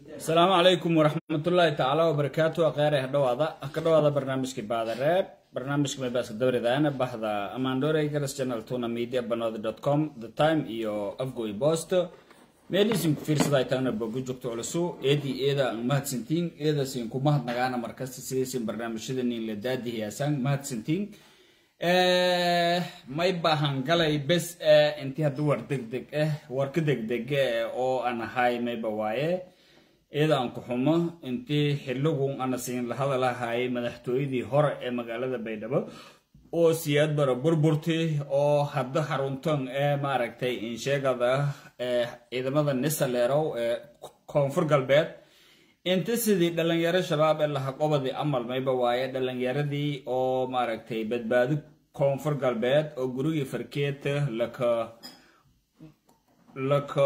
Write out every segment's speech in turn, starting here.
asalaamu calaykum waraxmatullaahi tacaala wabarakaatu akheere hadhowaada ka dhowaada barnaamijka baadareeb barnaamijka meebaaska dawridaana baxda amandore garas channel tuna media banod com the time iyo afgoy post meelisin ku fiirsaday taana bogu joogto culusu eedii eeda aan mahadsantiin eedasin ku mahadnagaana markasta sidaysin barnaamijyadanin la daadihiyaasaan mahadsantiin may baahan galay bes eh intii hadda war degdeg ah war ka degdege oo aan ahay mayba waaye iyada aan ku xumo intii xiligu ana siin la hadalahay madaxtooyadii hore ee magaalada baydhabo oo siyaad bara burburtay oo hadda xaruntan ee maaragtay insheegada ee ciidamada nisaleerow ee koonfur galbeed inta sidii dhalinyaro shabaab ee lahaqobadii amal mayba waaye dhalinyaradii oo maaragtay badbaado koonfur galbeed oo gurigii farkeeta laka laka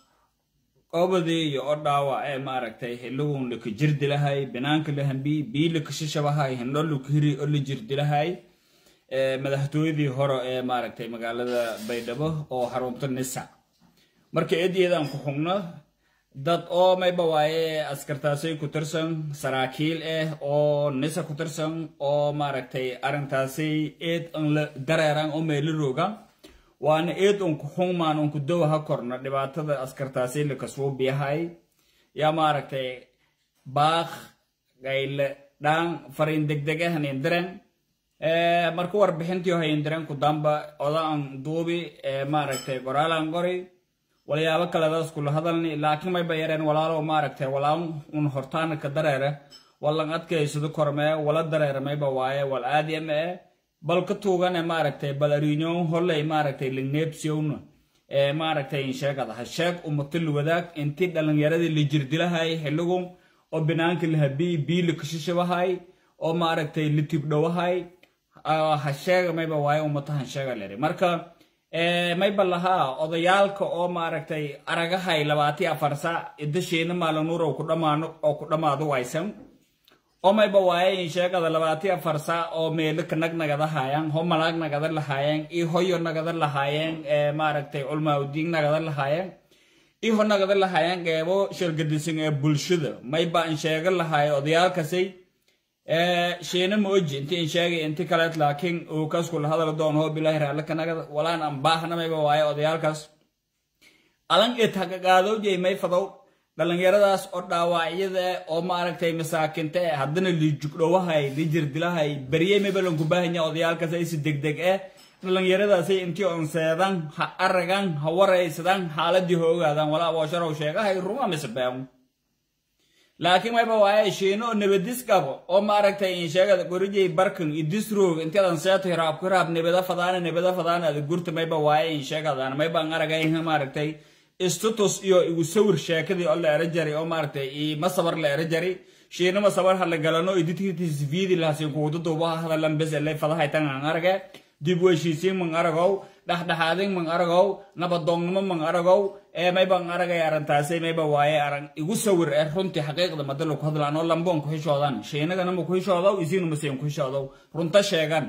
qobadii iyo o dhaawac ee maaragtay xiligun laka jirdilahay binaanka lahambi bii laka shishabahay hindho laka hiri oo la jirdilahay madaxtooyadii hore ee maaragtay magaalada baydhabo oo xarunta nisa marka eedyadaan ku xugno dad oo mayba waaye askartaasay ku tirsan saraakiil ah oo nisa ku tirsan oo maaragtay arrintaasay eed an la dareeran oo meelo roogan waana eed unku xungmaan unku dowa ha korno dhibaatada askartaasay lakasuubiyahay yaa maaragtay baaq gayle dhaan fariin degdeg ah hanindiren marka warbixintii hanindiren ku damba odaan duubi maaragtay qoraalan qori walyaabo kaledaas kula hadalni laakiin mayba yareen walaalo maaragtay walaan un hortaana ka dareere walan adkaysado kormee wala dareere mayba waaye wal aadiyama e bal ka tuugane maaragtay bal ariinyoon holley maaragtay ligneebsiyowna ee maaragtay insheegada ha sheeg umatil wadaag intii dhalinyaradii la jirdilahay xiligun oo binaanka lahabii bii la kashishabahay oo maaragtay la tibdhowahay ha sheega mayba waaye umata han sheega leri marka mayba lahaa odayaalka oo maaragtay aragahay labaati afar saac idasheena maalanuur oo ku dhamaano oo ku dhammaado waysan oo mayba waaye insheegada labaati afar saac oo meelo ka nagnagada haayaan ho malaag nagada lahaayeen iyo hoyo nagada lahaayeen maaragtay culmaaudiin nagada lahaayeen iyo ho nagada lahaayeen qeebo shargadisan ee bulshada mayba insheega lahaay odayaalkasay sheena ma oji inti insheegay inti kaleet laakiin uu kaskula hadal doon hoo bilaahi raale kanagada walaan aan baahnamayba waaye odayaalkaas alan et hagagaadowjay may fadow dhalinyaradaas oo dhaawacyada oo maaragtay masaakinta e haddana liijugdhowahay lijirdilahay beryey maybalanku baahanya odayaalkaas aysi degdeg eh dhalinyaradaasay intii onseedan ha aragan ha waraysadan xaaladii ha ogaadaan walaa boosharow sheegahay ruma mise beemu laakiin mayba waaye shiino oo nabadis qabo oo maaragtay insheegada gorijay barkan idisroog intadan seeto hiraab ku hiraab nabada fadaana nabada fadaana ada gurta mayba waaye insheegadaan maybaan aragay maaragtay istutus iyo igu sawir sheekadii oo la era jari oo maaragtay ima sabar la era jari shiino ma sabar hala galano iditkitis viidi lahasin kuwada duubaha hadalan bes elay fadahaytan aan arage dib weshiisiin man aragow dhexdhexaadin man aragow nabadoonnimo man aragow ee mayban aragay arrintaasay mayba waaye arag igu sawir ee runtii xaqiiqda madalo ku hadlaan oo lamboon ku xishoodan shiinagana ma ku xishoodow isiinu maseen ku xishoodow runta sheegan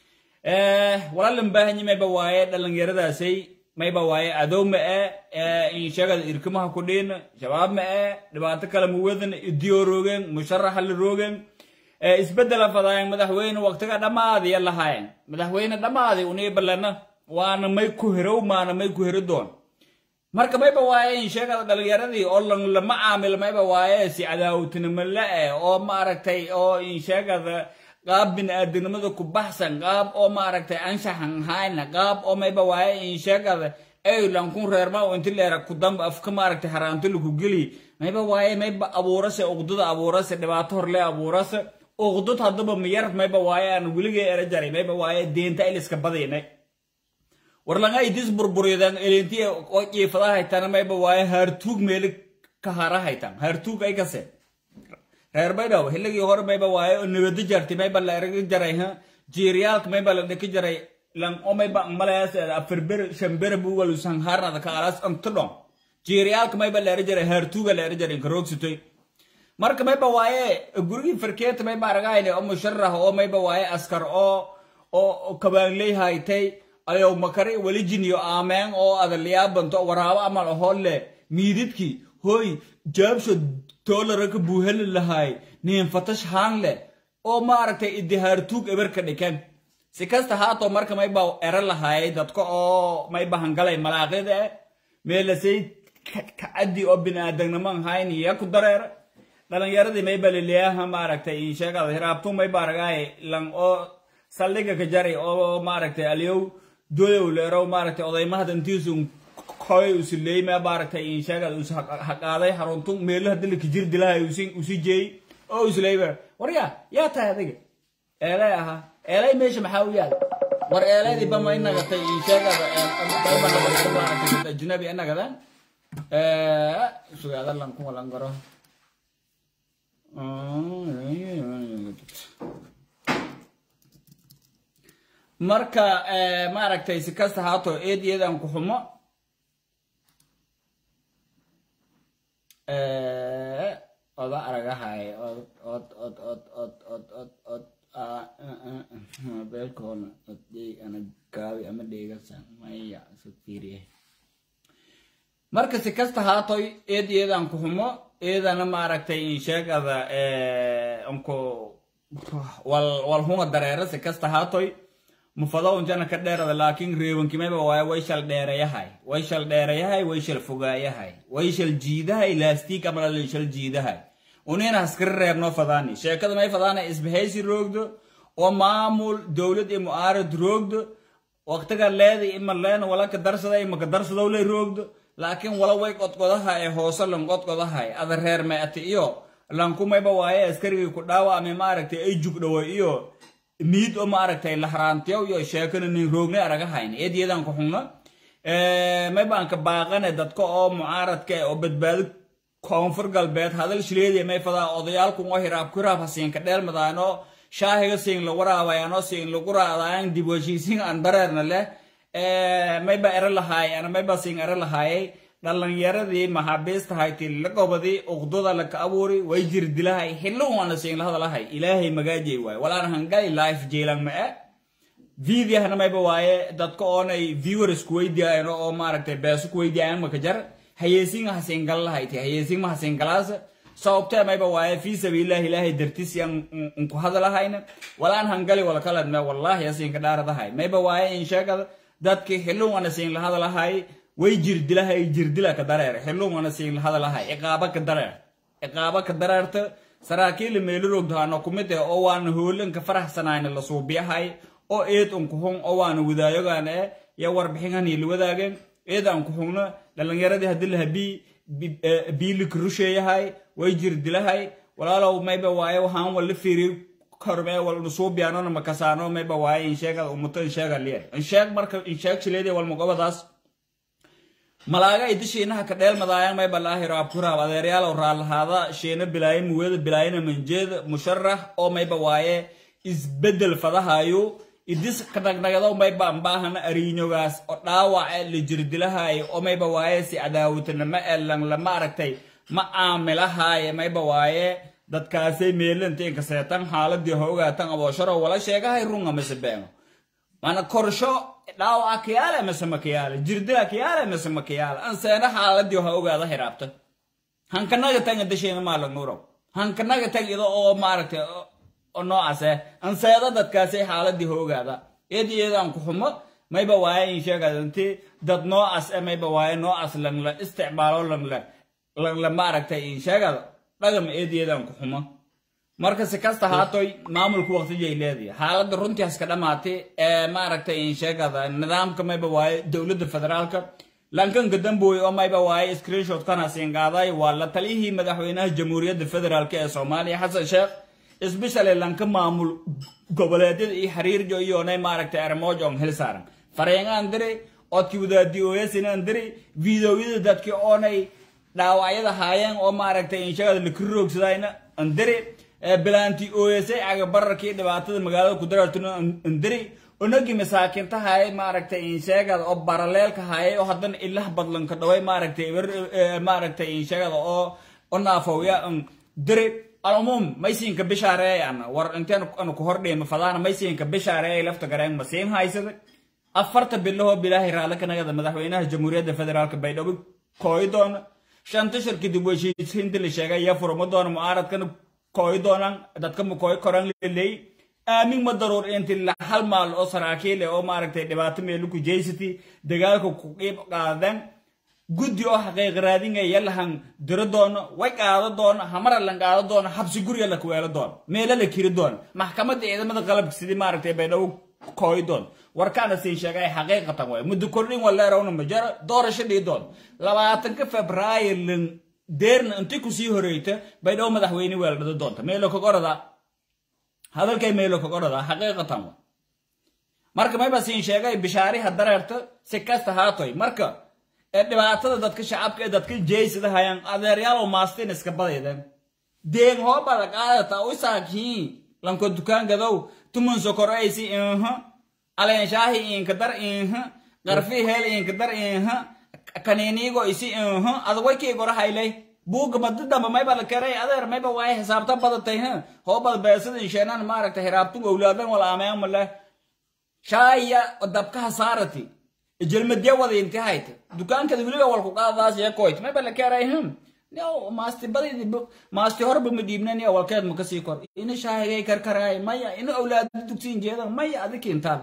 walaalan baahanyi mayba waaye dhalinyaradaasay mayba waaye adow ma e insheegada irkimaha ku dhiin shabaab ma e dhibaato kale muwadan idiyo roogeen musharaxa la roogeen isbedela fadaayeen madaxweyne waqtiga dhammaadiya lahaayeen madaxweyne dhammaadi unii balena waana may ku herow maana may ku heri doon marka mayba waaye insheegada dhalinyaradii oo lan lama caamil mayba waaye si cadaawtinimo la-e oo maaragtay oo insheegada qaab bini-aadinimada ku baxsan qaab oo maaragtay anshaxan hayna qaab oo mayba waaye insheegada aylan kun reerma oo inti leera ku damba afka maaragtay haraanto laku geli mayba waaye mayba abuurase uqdada abuurase dhibaato horle abuurase uqdad haddaba miyar mayba waaye aan weligay era jaray mayba waaye deenta iliska badaynay warlanga idis burburidan elinti oo jiifada haytana mayba waaye haartuug meeli ka hara haytan haartuug ay kase reer baydhabo xilligii hore mayba waaye oo nabado jartay mayba la eraga jaray ha jiiriyaalka mayba la dhiki jaray lan oo mayba malayaas afarber shambere bugalu sanharnada ka alas antodon jiiriyaalka mayba la era jaray haartuuga la era jaray karogsitoy marka mayba waaye gurigii farkeeta mayba aragahayne oo musharax oo mayba waaye askar oo oo kabaanley haytay ayow makari walijin iyo aameen oo adaliyaabanto waraabo amal aholle miididkii hoy jaabsho doolara ka buuheli lahay niin fatash haan leh oo maaragtay idihaartuug eberka dhikan si kasta haatoo marka mayba ero lahaayay dadka oo mayba hangalay malaaqida meelasay kacaddi oo biniaadamnimo hayn iya ku dareera dhalinyaradii mayba liliyaha maaragtay insheegada hiraabtu mayba aragaay lan oo saldhiga ka jari oo maaragtay aliyow doyow leerow maaragtay odaymahad intiisu koy usileey ma maaragtay insheegada us haqaaday haruntu meelo hadii la kijir dilahay usi jeey oo usleyba warya yaa tahay adiga eelay ahaa eelay meesha maxaa u yaal war eelaydii bama inagatay insheegada ajnabi inagadan sugaada lan kuwa lan garo marka maaragtay si kasta haato eed iyadan ku xumo oda aragahay od od od od od od od od beelkoona oddey ana gaabi ama dheegasan maya isu fiiriye marka si kasta haatoy eed iyadan ku xumo eedana maaragtay insheegada unku wal wal hunga dareera si kasta haatoy mufado unjana ka dheerada laakiin reebankimayba waaya way shal dheerayahay way shal dheerayahay way shal fogaayahay way shal jiidahay laastiig ama lalin shal jiidahay unina haskari reebnoo fadaani sheekada may fadaana isbahaysi roogdo oo maamul dowlad iyo mu'aarad roogdo waqtiga leeda ima leena wala ka darsada ima ka darsadow lay roogdo laakiin wala way qodqodaha ee hoose lan qodqodahay ada reer meeti iyo lankumayba waaye askarigii ku dhaawa ama maaragtay ay jugdhawo iyo miid oo maaragtay lahraantiyow iyo sheekana nin roognay aragahayn eedyadan ku xugno maybaanka baaqane dadka oo mucaaradka oo badbaado koonfur galbeed hadal shileediya may fadaa odayaalkun oo hiraab ku hiraab hasiinka dheelmadaano shaahiga siin lagu raabayano siin lagu raadaayan dib heshiisiin aan dareerna leh mayba ero lahaay ana mayba siin ero lahaayay dhalinyaradii maxaabiistahayti la gobadii uqdada laka abuuri way jir dilahay xillo waana siin la hadalahay ilaahay magaajay waaye walaan hangali life jeelan ma e vidiahna mayba waaye dadka oonay viewers kuweydiayan oo maaragtay beeso kuweydiayan maka jar hayeesiin hasiin gal lahayti hayeesiin ma hasiin galaasa sababtee mayba waaye fii sabiilillahi ilaahay dartiis yan unku hadalahayna walaan hangali wala kalad me wallahi asiinka dhaaradahay mayba waaye in sheegada dadkii xillo waana siin la hadalahay way jirdilahay jirdila ka dareer xilluumana siin hadalahay ciqaaba ka dareer ciqaaba ka dareerta saraakiila meelirogdaano kumid eh oo waana hoolanka faraxsanayna la suubiyahay oo eed unkuxun oo waana wadaayogaan eh ya warbixinhanii la wadaageen eed aan kuxugno dhalinyaradii haddii laha biilika rusheeyahay way jirdilahay walaalow mayba waaye waxaan wala fiiriy kormee wal nusuubiyaanona makasaano mayba waaye insheegada umuto insheega liya insheeg marka insheeg shileediya walmagobadaas malaaga ay dishiinaha ka dheelmadaayaan may balaahi raabkuraab adeeryaalow raallahaada shiina bilaaye muweeda bilaayana manjeeda musharax oo mayba waaye isbedel fadahayo idis kadhagnagadoo mayba ambaahana ariinyogaas oo dhaawace la jirdilahayo oo mayba waaye si cadaawatanimo ee langla maaragtay ma aamilahaaye mayba waaye dadkaasay meelantiin kaseetan xaaladii hoogaatan aboosharo wala sheegahay runga mise beeno mana korsho dhaawaca kiyaale mise makiyaale jirdila kiyaale mise makiyaale anseena xaaladii ha ogaada hiraabta hankanaga tanga dasheena maala nuurow hankanaga tag ida oo maaragtay oo noocaase anseeda dadkaasay xaaladii ha ogaada eedi eedaan ku xumo mayba waaye in sheegada inti dad noocaas e mayba waaye noocaas langla isticmaalo langla langla maaragtay in sheegada dhagam eedi eedaan ku xumo marka si kasta haatoy maamulku waqtijay leedahay xaaladda runtii haska dhammaatay ee maaragtay in sheegada nidaamka mayba waaye dowladda federaalka lankanka dambooy oo mayba waaye screenshot kana siin qaaday waa la taliyihii madaxweynaha jamhuuriyadda federaalk ee soomaaliya xasan sheekh isbeshale lanka maamul goboleedyada iyo xiriirjo iyoonay maaragtay armoojo on hel saaran fareengaan diri oodkii wadaadi ooyasinaan diri videoyada dadkii oonay dhaawacyada haayeen oo maaragtay in sheegada lakiroogsadayna andiri bilaanti ooyasay cagabararkii dhibaatada magaalada ku darartuna andiri onagii masaakinta hayay maaragtay insheegada oo baraleelka hayay oo haddana ilah badlanka dhaway maaragtay maaragtay insheegada oo o naafowya diri alumuum maysiinka bishaareeyana war inteen anu ku hordheema fadaana maysiinka bishaareeyay lafta gareen masiin haysada afarta bilahoo bilaahi raalli kanagada madaxweynaha jamhuuriyadda federaalka baydhabo kooyi doona shanta shir kadib heshiisiinta la sheegay ayaa furma doona mucaaradkana kooyi doonaan dadka ma kooyi koraan laleey aamin ma daruur inti hal maal oo saraakiile oo maaragtay dhibaato meelu ku jeysati dagaalka ku qiib qaadan guddi oo xaqiiq raadingaya lahan diro doono way qaado doono hamara lan qaado doono xabsi guriga la kuweelo doono meelo la kiri doono maxkamadda ciidamada qalabka sidii maaragtay baydhabo kooyi doon warkaana siin sheegay xaqiiqatan way muddo kordhin waleerawna majaro doorasho dhii doon labaatanka febraayo lan deerna inti kusii horeyta baydhabo madaxweyne weeldhado doonta meelo kagorada hadalkay meelo kagorada xaqiiqatan wa marka mayba siin sheegay bishaariha dareerta si kasta haatoy marka ee dhibaatada dadka shacabka ee dadka jeysada hayaan adeeryaalo maastin iska badayden deeg hoobada qaadata u saakiin lanko dukaan gadow tumun sokoraysi inha aleenshaahi inka dar inha qarfi heel inka dar inha kaniiniigo isi inha adaway kii gora haylay buuga madi damba mayba la keray adeer mayba waay xisaabta badatay ha hoobad beesada insheenan maaragta hiraabtu owlaadan wala ameen male shaaya dabkaha saarati jelmadya wada inti hayta dukaankada weliba walku qaadaas ee koyt mayba la keray hum maasti badidi maasti horba ma dhiibnan ya walkeed ma kasii kor ina shaahigay karkaraay maya ina awlaado dugsiin jeedan maya adiki intaan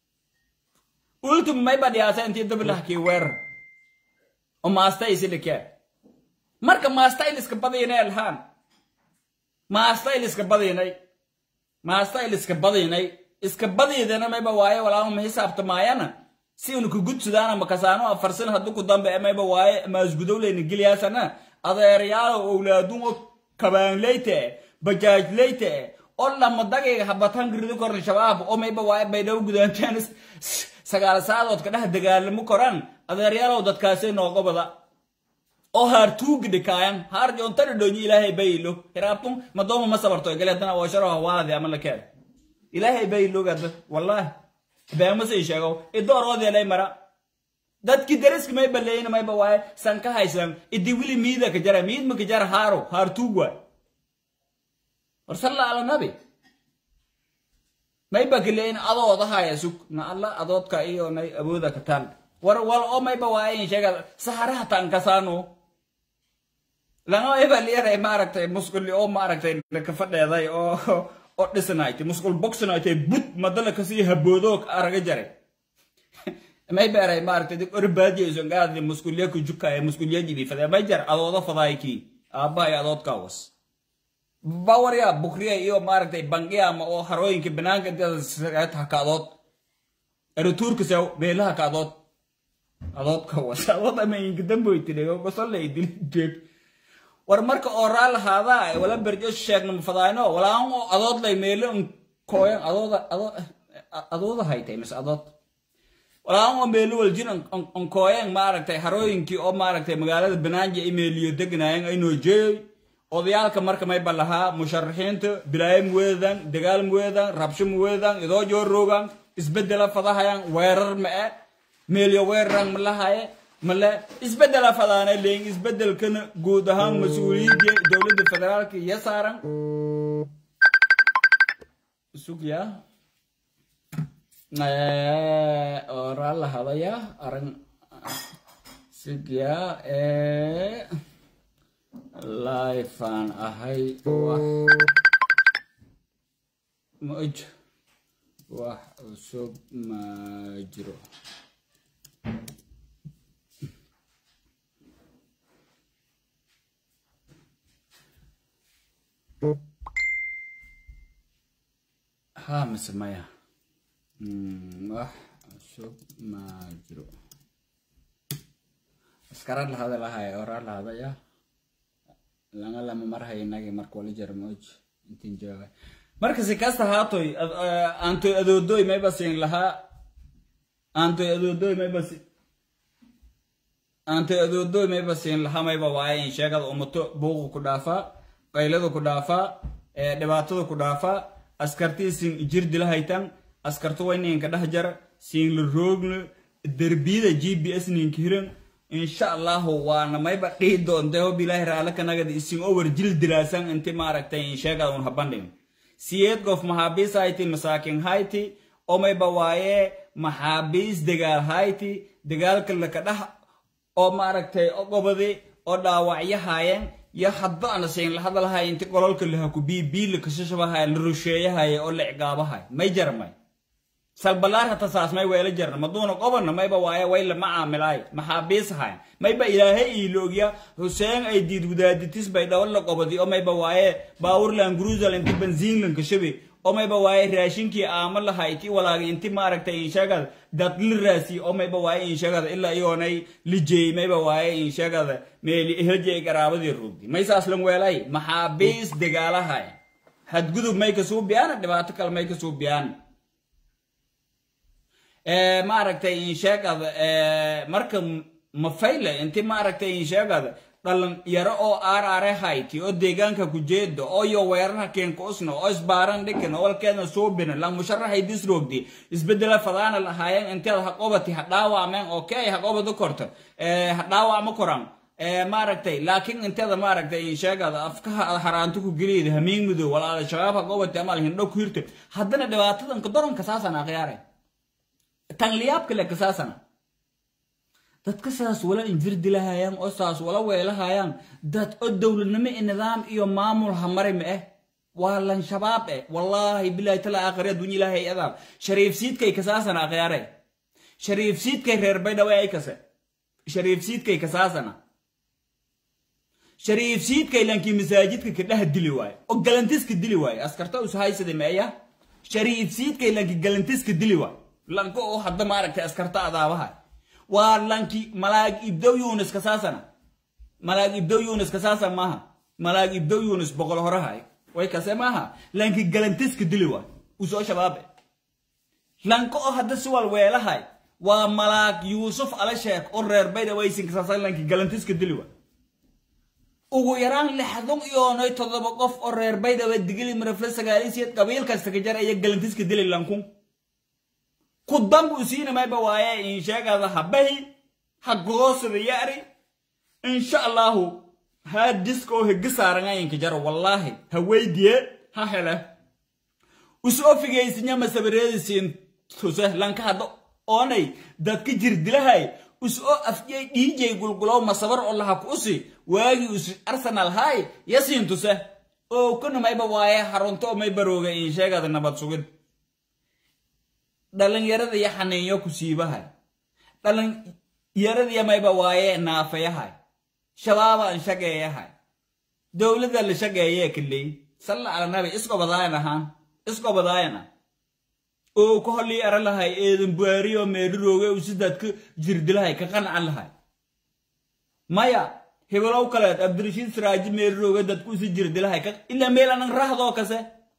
ultum mayba dhiyaasa intii dabilahkii weerar oo maasta isi dhikee marka maasta iliska badinay alhaan maasta iliska badinay maasta iliska badinay iska badiidana mayba waaye walaama hisaabtamaayana si unu kugudsudaana makasaano afarsan haddu ku dambe mayba waaye maasgudowleyna geliyaasana adeeryaalo owlaadun oo kabaanleyte bajaajleyte oo lama dagayga habatan girido koran shabaab oo mayba waaye baydhabo gudaantaan sagaal saadood ka dhex dagaalamo koran adeeryaalow dadkaasay nooga bada oo haar tuugi dhikaayan haar joontana dhoonyi ilaahay baylo hiraabtun madooma ma sabarto galeedana washaro hawaadi ama la keeda ilaahay baylo gada wallaahi beema sii sheego idooroodeelay mara dadki dariski may baleeyna mayba waaye san ka haysan idi wili miida ka jara miid ma ka jara haaro haar tuug waay war salla ala nabi mayba ka leeyin adooda haya sug na alla adoodka iyo nay awooda ka taal war wal oo mayba waaye in sheega saharaha tan kasaano langa mayba liyaray maaragtay musquli oo maaragtay ka fadheeday oo oo dhisanaaytay musqul boxanaaytay bud madala kasii haboodo araga jaray may beeray maaragtay dib orbaadiyeso ngaadi muskulya ku jukaya muskulya jibi fadee may jar adooda fadaayki aabbahay adoodka was bawarya bukriya iyo maaragtay bangiya ama oo harooyinka banaanka intaha ka adood erituurka sew beelaha ka adood adoodka was adood ama inka damboytidhego gosolay dili jeeg war marka oo raa lahaadaa wala berjo sheegna mafadaayno walaan oo adood lay meelo kooyan adooda adooda haytay mise adood walaan oo meelo waljin onkooyan maaragtay harooyinkii oo maaragtay magaalada banaanja imeeliyo degnaayeen aynoo jeeyay odayaalka marka mayba lahaa musharaxiinta bilaayo muweedan dagaal muweedan rabsho muweedan idoo jooroogan isbedela fadahayan weerar ma'e meelyo weeraran malahaye male isbedela fadaana leeyin isbedelkana guud ahaan mas-uuliyadda dowladda federaalka iyo saaran sugya oraa la hadaya aran sugya lifaan ahay wax maj wax cusub ma jiro ha mise maya wax cusub ma jiro askara lahada lahaya oraa lahadaya langa lama marhay inagi marka wali jara moj intin jooga marka si kasta haatoy aantoy adoodoy mayba siin lahaa aantoy adoodoy mayba si aantoy adoodoy mayba siin lahaa mayba waaye in sheegada umato buuqa ku dhaafaa qaylada ku dhaafaa dhibaatada ku dhaafaa askartii siin jir dila haytan askarto way ninka dhex jara siin la roogna derbiyada g b s ninka hiran insha allahu waana mayba dhihi doonta hob ilaahi raale kanagada isin over jil dilaasan inti maaragtay insheegada un habandhin siyeed gof maxaabiis hayti masaakin hayti oo mayba waaye maxaabiis dagaal hayti dagaalka laka dhex oo maaragtay ogobadi oo dhaawacyo haayeen yo hadba ana siin la hadalhaya inti qololka laha ku bii bii la kashashabahaya la rusheeyahaya oo la ciqaabahaya may jarmay salbalaar hata saas may weela jarna maduuna qobana mayba waaye way lama caamilaay maxaabiisahayan mayba ilaahay iiloogya xuseen ay diid wadaaditis bay dhawal la qobadi oo mayba waaye baawurlan grusel inti benziinlan kashabi oo mayba waaye raashinkii aama laha iti walaagi inti maaragtay inshagada dadli raasi oo mayba waaye inshagada ilaa iyoonay lijeey mayba waaye inshagada meeli eheljeey garaabadii rugdi may saas lan weelay maxaabiis dagaalahay hadgudub may kasuu biyaan dhibaato kale may kasuu biyaan maaragtay insheegada marka mafayle inti maaragtay insheegada dhalan yaro oo aaraare hayti oo deegaanka ku jeeda oo yo weerarha keenka usna oo isbaaran dhikan oo walkeedna suubina la musharaxay disroogdi isbedela fadaana lahaayeen inteeda ha qobati ha dhaawacmeen oo kay ha qobadu korto ha dhaawacma koran maaragtay laakiin inteeda maaragtay insheegada afkaha haraanto ku geliyda hamiin mudow walaada shabaab ha qobati amal hindho ku hirto haddana dhibaatadan kadoranka saasana akhyaare tanliyaabka le kasaasana dadka saas wala injirdi lahayaan oo saas wala weelahayaan dad oo dowladnimo i nidaam iyo maamul hamari ma eh waa lan shabaab eh wallaahi bilaahi tala aakhiri adduunya ilaahay adaab shariif siidkay kasaasana akhyaare shariif siidkay reer baydhawe ay kase shariif siidkay kasaasana shariif siidkay lankii masaajidka kadhaha dili waaye oo galantiska dili waaye askarta ushaysada meeya shariif siidkay lankii galantiska dili waaye lanka oo hadda maaragtay askarta adaabaha waa lanki malaag ibdow yunis kasaasana malaag ibdow yunis kasaasan maaha malaag ibdow yunis boqol horahay way kase maaha lanki galantiska dili waay usoo shabaabe lanka oo hadda siwal weelahay waa malaag yuusuf ala sheek oo reer bayda waysin kasaasan lanki galantiska dili waay ugu yaraan lixdan iyoonay toddoba qof oo reer baydhaba digili marafle sagaalisiyeed qabiil kasta ka jar aya galantiska dili lankun ku dambu siina mayba waaye insheegada habahi ha goosada yaari insha allahu ha disko hegi saarangayinka jaro wallaahi ha weydiye ha hele usoo figaysinya masabareedisiin tuse lanka hadda oonay dadka jirdilahay usoo afjay dhiijay gulgulow masabar oo laha ku usi waagii us arsenal hay yasiin tuse oo kuna mayba waaye harunto oo may barooga insheegada nabad sugid dhalinyarada iyo xaniinyo ku siibahay dhalinyaradiya mayba waaye naafayahay shabaabaan shageeyahay dowladda la shageeyee kaley salla ala nabi iskobadaayan ahaan iskobadaayana oo ka holii ara lahay eedan buaariyo meedhirooge usidadka jirdilahay ka qancan lahay maya hebelow kaleed abdirashiid siraaji meedhirooge dadku usi jirdilahay ilaa meel anan rahdoo kase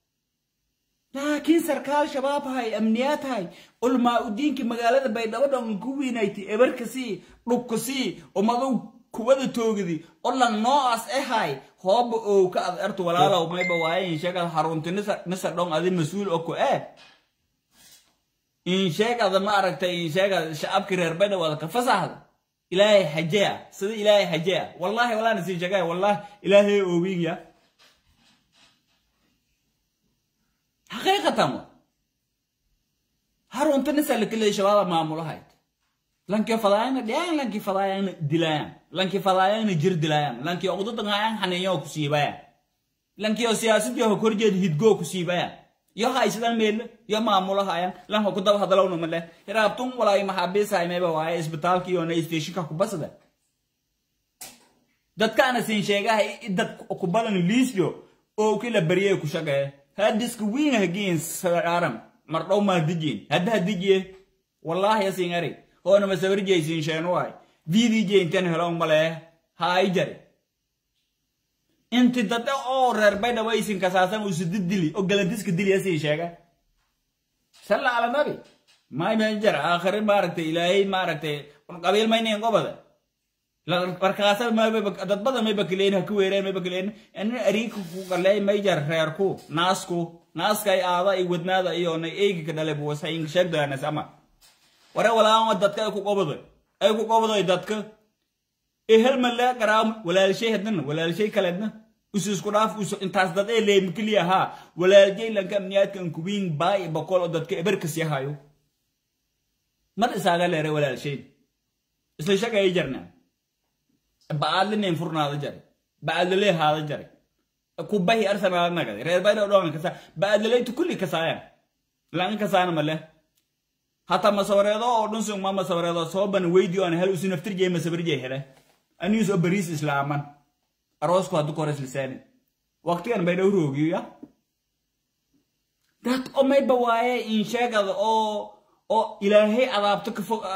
laakiin sarkaal shabaabhay amniyaadhay ulmaa udiinkii magaalada baydhabo dhan ku wiinayti ebarkasii dhubkasii umadow kuwada toogidi olan noocaas ehay hooba ow ka ad ertu walaalow mayba waaye insheegada harunti nisa dhon adi mas-uul oko eh insheegada ma aragtay insheegada shacabkii reer baydhabo wada ka fasaxda ilaahay xajeya sida ilaahay xajeya wallahi walaana sii sheegaya wallahi ilaahay oowinya xaqiiqatan wa harunta nisa lakaleey shabaaba maamulahayd lankii fadaayana dhiyaan lankii fadaayana dilayaan lankii fadaayana jir dilayaan lankii oqdadangayaan xaniinyo ku siibayaan lankii oo siyaasadii ho korjeed hidgoo ku siibayaan yo haysadan meelle yo maamulahayaan lanka ku daba hadalowna male raabtun walaay maxaabiisahay mayba waaye isbitaalka iyo na stationka ku basada dadkaana siin sheegahay dad ku badan liisyo oo kila baryay ku shaqee hadiska wiin hagiin saaram mardhow maadijiin hadda hadijiye wallaahi yasin ari hoona masawarjaysiin sheenuwaay vdj intan helo malee haay jare inti dade oo reer baydhawaysin kasaasan usudi dili oo galantiska dili yasiin sheega salla ala nabi may may jar aakhiri maaragtay ilaahay maaragtay qabiil maynayn qobada markaasa dad badan may bakileen ha ku weereen may bakileen ina ariika ku qaley may jar reerku naasku naaskay aada ay wadnaada iyo na eegi ka dhale buwasa in sheegdaanas ama ware walaan dadka ay ku qobaday ay ku qobaday dadka ehel male garaam walaalshay hadna walaalshay kaledna usu isku dhaaf usu intaas dad ee leem kaliya ha walaalshay lanka amniyaadkan kuwiin baay bakol oo dadka eberkas yahayo mar isaaga leere walaalshay isla shaqay jarnaa ba'aadlinayn furnaada jare ba'aadlalee haada jare kubahi arsenal nagade reer bayda dhongan kasa ba'aadlalaytu kulli kasaayan lan kasaana male hata masawareedo oo dhun sung ma masawareedo soo ban weydi aan hel usi naftir jey masawir jey hele anius oo bariis islaaman aroosku haddu kores lisaani waqtigan bay dhow roogiyo ya dad oo mayba waaye in sheegada oo oo ilaahay adaabto ka fog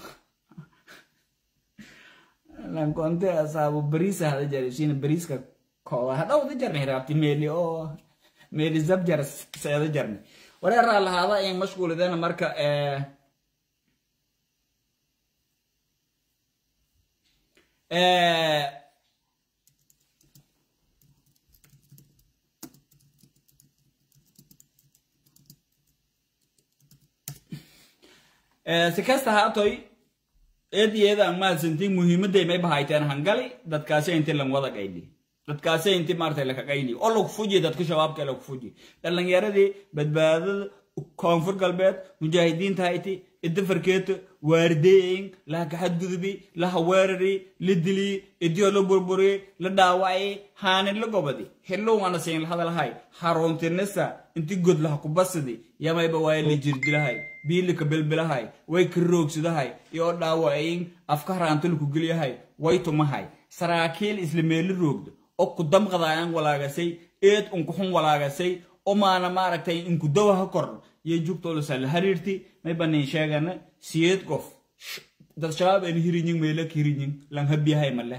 lankonte asaabo bariisa hada jare siina bariiska kooda hadhowda jarni hiraabti meeli oo meeli zabjar seeda jarni wareeraa lahaada in mashquulidana marka si kasta haatoy eed iyada aan mahadsantiin muhiimadday may bahayteen hangali dadkaasi inti lan wada qayli dadkaasi inti maartay laka qayli oo lagu fuji dadka shabaabka lagu fuji dhalinyaradii badbaadada koonfur galbeed mujaahidiinta hayti idda farkeeto waardeeyin laha kaxadgudubi laha weerari la dili idiyo la burburi la dhaawacay haanin la gobadi xillowana siin hadalhay haroontinisa inti god laha kubasidi yamayba waaye la jirdilahay biilika bilbilahay way karoogsidahay iyo dhaawacayin afka haraantulku gelyahay way tumahay saraakiil isla meeli roogda oo ku damqadayaan walaagasay eed unkuxun walaagasay oo maana maaragtay inku dawaha kordh iyo jugtolasa la hariirti may banin sheegana siyeed qof dad shabaab en hirinying meelak hirinying lang habiyahay male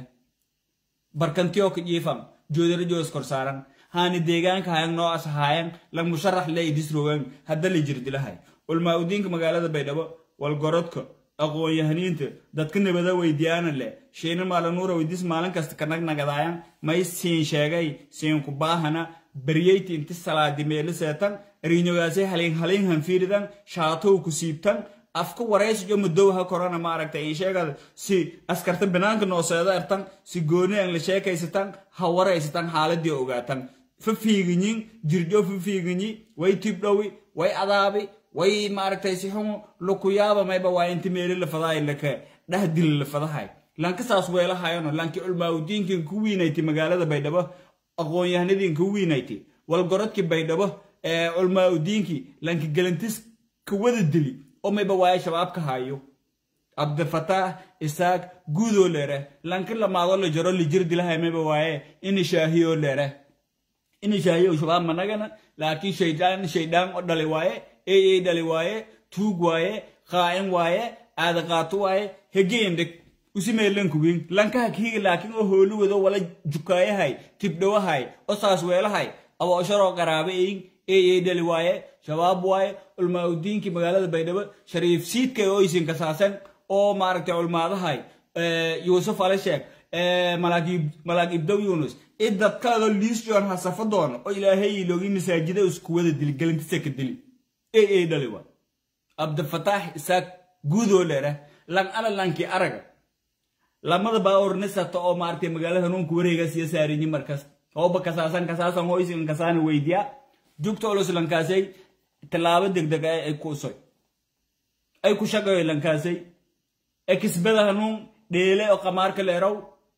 barkantiyo ka jiifam joodara joos kor saaran haani deegaanka hayan noo as haayan lang musharax le idisrogan hadda la jirdilahay ulmaa udiinka magaalada baydhabo walgorodka aqoon-yahaniinta dadka nabada weydiyaana leh shiina maalanuura weydis maalin kasta ka nagnagadayan may siin sheegay siin ku baahana baryeyti inti salaadi meeli seetan riinyogaasay halin halin hanfiiridan shaatow ku siibtan afka waraysijo mudowha korona maaragtay in sheegada si askarta banaanka nooseeda ertan si gooni aan la sheekaysatan ha waraysatan xaaladii ogaatan fa fiiginyin jirjo fa fiiginyi way tibdhowi way adaabi way maaragtay si xumo lukuyaaba mayba waa inti meeli lafadahay laka dhahdili lafadahay lanka saas weelahayano lanki culmaaudiinkin ku wiinayti magaalada baydhabo aqoon-yahanadiin ku wiinayti walgorodki baydhabo culmaaudiinki lanki galantis ka wada dili oo mayba waaye shabaab ka hayo cabdifataax isaaq guudoo leere lanki lamaado la jaro lijir dilahay mayba waaye ini shaahiyoo leere ini shaahiyo shabaab managana laakiin shaydaan shaydaan oo dhali waaye ey dhali waaye tuug waaye qaa'in waaye aadaqaato waaye hegeendheg usimeelankugin lankaha kiiga laakiin oo hooli wado wala jukaayahay tibdhowahay oo saas weelahay aboosharoo qaraabe eyin ey dhali waaye shabaab waaye culmaaudiinkii magaalada baydhabo shariif siidkay oo isin kasaasan oo maaragtay culmaadahay yuusuf ale sheeg malaag ibdow yunus id dadkaadoo liisjoon ha safa doono oo ilaahay iloogi masaajida isku wada dili galantisa ka dili ey ey dhali waa cabdifataax isaaq guudoo leera lan ala lanki araga lamada baaornisata oo maaragtay magaalada hanuunka wareegaas iyo saarinyi markas hooba kasaasan kasaasan hoo isin kasaana weydiya jugta olus lankaasay tallaabo degdeg ay kusoy ay ku shaqayo lankaasay ekisbada hanuun dheele oo qamaarka leerow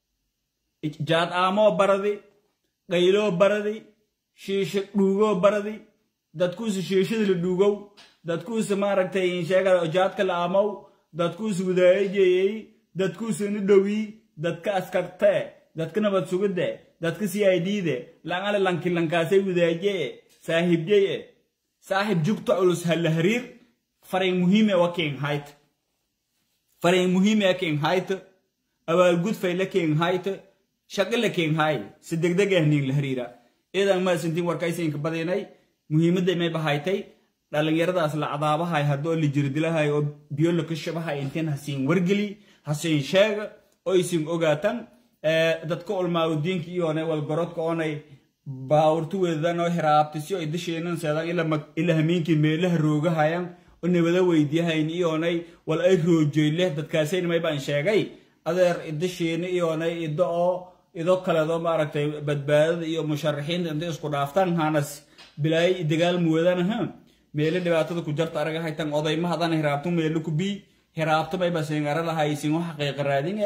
jaad aamoo baradi qayloo baradi shiisha dhuugoo baradi dadkuusa shiishada la dhuugow dadkuusa maaragtay sheegada jaadka la aamow dadkuusa wadaayajeeyey dadkuusa ni dhowii dadka askartee dadka nabad sugide dadka c i d de langale lanki lankaasay wadaajee saaxiibjeye saaxiib jugta culus hala hariir farayn muhiime wa king hayt farayn muhiime king hayt abaalgud fayle king hayt shaqile king hay si degdeg ah nin la hariira idan ma sintin warkaysinka badinay muhiimadda may bahaytay dhallinyaradaas la cadaabahay haddoo la jirdilahay oo biyo la ka shabahay intiin hasiin wargeli hasiin sheega oo isin ogaatan dadka ulmaaudiinka iyoone walgorodka oonay baawurtu wedadan oo hiraabtisyo ay dasheenan seedan ila hamiinkii meelaha roogahayan oo nabada weydiyahayn iyoonay wal ay roojoyle dadkaasayn may baan sheegay adeer idasheena iyoonay ido oo ido kaledo maaragtay badbaadada iyo musharaxiinta intay isku dhaaftaan hanas bilaay dagaal muwadanaha meele dhibaatada ku jarta araga haytan odayma hadan hiraabto meelo ku bii hiraabto may basingara lahaysin wax xaqiiqa raadinge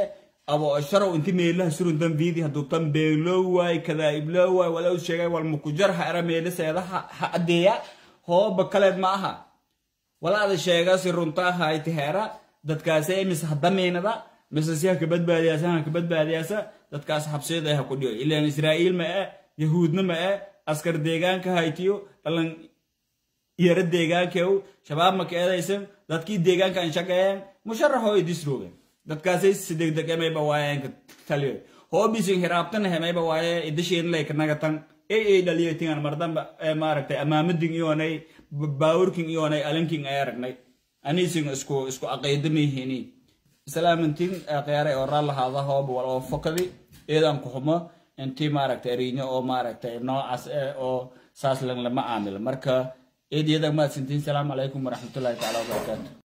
abo sharow inti meelaha suruntan viidi hadduu tan beeloo waay kadaa'iblo waay wala u sheegay wal mukujar ha era meeliseeda ha adeeya hooba kaleed ma aha walaada sheegasi runta ahayti heera dadkaasi mise hadamiinada mise si ha ka badbaadiyaasa ha ka badbaadiyaasa dadkaas xabsiyada ha ku dhiyo ilaan israa'iil ma e yahuudna ma e askar deegaanka haytiyo dhalan yara deegaankew shabaab ma ka eedaysan dadkii deegaanka an shaqeeyeen musharaxoo idisroogen dadkaasay si degdeg emayba waayeenka taliyo hoobisin hiraabtana hemayba waaye idasheedin laykanagatan ay ay dhaliyatingan mardamba maaragtay amaamadin iyoonay baawurkin iyoonay alinkin ay aragnay aniisin isku isku aqaydamihini islaamintin qiyaaray oo raalahaada hooba wal oo fokadi eedan ku xumo intii maaragtay ariinyo oo maaragtay noocaas oo saas lan lama caamilo marka eed iyadan maadsintiin salaamu calaykum waraxmatullahi taala wabarakaatu